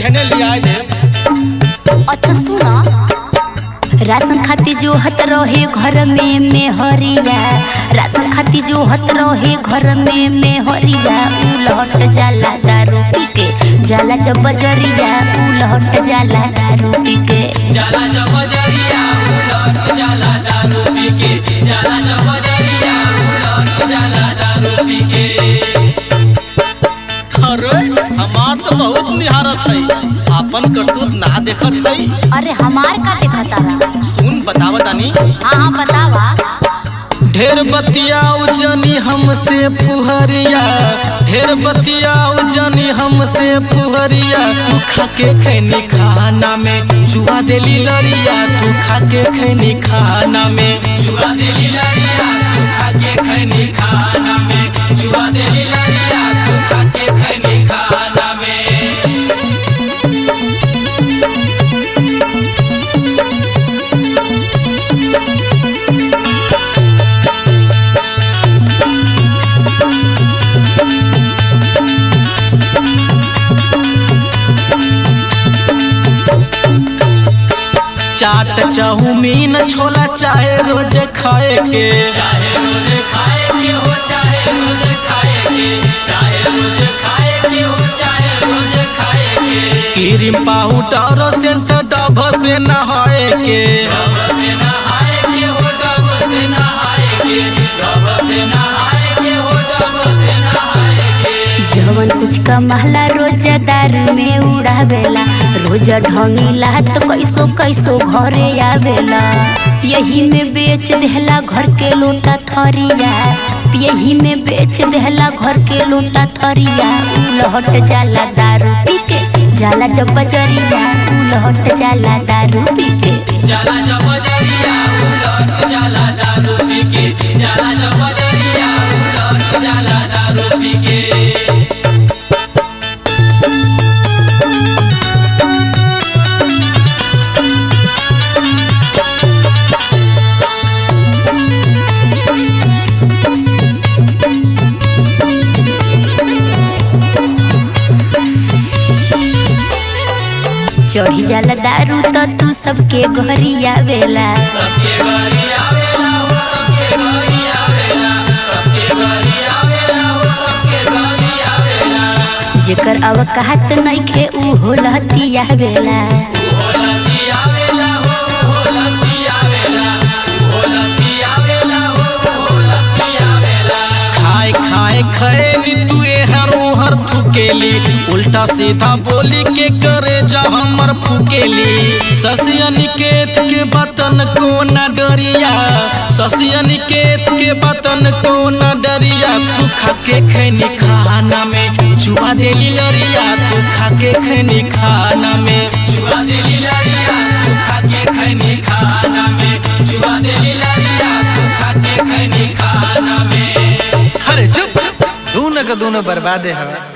हेने लिया दे अच्छा सुना राशन खाती जो हत रहे घर में में हरिया राशन खाती जो हत रहे घर में में हरिया उलहट जाला दारू पी के जाला जब बजरिया उलहट जाला दारू पी के जाला जब जरिया उलट जाला दारू पी के जाला जब जरिया उलट जाला दारू पी के अरे हमार तो बहुत निहारत है आपन करतूत ना देखत है अरे हमार का देखा तारा सुन बतावा तानी हाँ हाँ बतावा ढेर बतियाऊ जनी हमसे फुहरिया ढेर बतियाऊ जनी हमसे फुहरिया तू खाके खैनी खाना में जुआ देली लरिया तू खाके खैनी खाना में जुआ देली लरिया तू खाके खैनी खाना में जुआ देली लरिया तू खाके खैनी खाना में चाट चाउमीन छोला चाहे रोज खाए के चाहे रोज खाए के हो चाहे रोज खाए के चाहे रोज खाए के हो चाहे रोज खाए के क्रीम पाउडर सेंट डब से नहाए के डब से नहाए के हो डब से नहाए के डब से नहाए के हो डब से नहाए के जवन कुछ कमाला रोज दारू में उड़ावेला रोज ढंगीला तो कैसो कैसो घरे आवेला यही में बेच देहला घर के लोटा थरिया यही में बेच देहला घर के लोटा थरिया उलहट जाला दारू पी के जाला जब बजरिया उलहट जाला दारू पी के जाला जब जरिया उलट जाला दारू पी के जाला जब जरिया उलट जाला दारू पी के चढ़ी जाला दारू तो तू सबके घरी आवेला सबके घरी आवेला हो सबके घरी आवेला सबके घरी आवेला हो सबके घरी आवेला जेकर अवकात नइखे उ होलती आवेला होलती आवेला हो होलती आवेला होलती आवेला हो होलती आवेला खाए खाए खैनी तू हर हर थुकेली उल्टा सीधा बोली के करे जा हमर फुकेली ससिया निकेत के बतन को न डरिया ससिया निकेत के बतन को न डरिया तू खाके खैनी खाना में जुआ देली लरिया तू खाके खैनी खाना में जुआ देली लरिया तू खाके खैनी खाना में जुआ देली लरिया तू खाके खैनी खाना में अरे चुप दोनों का दोनों बर्बादे हवे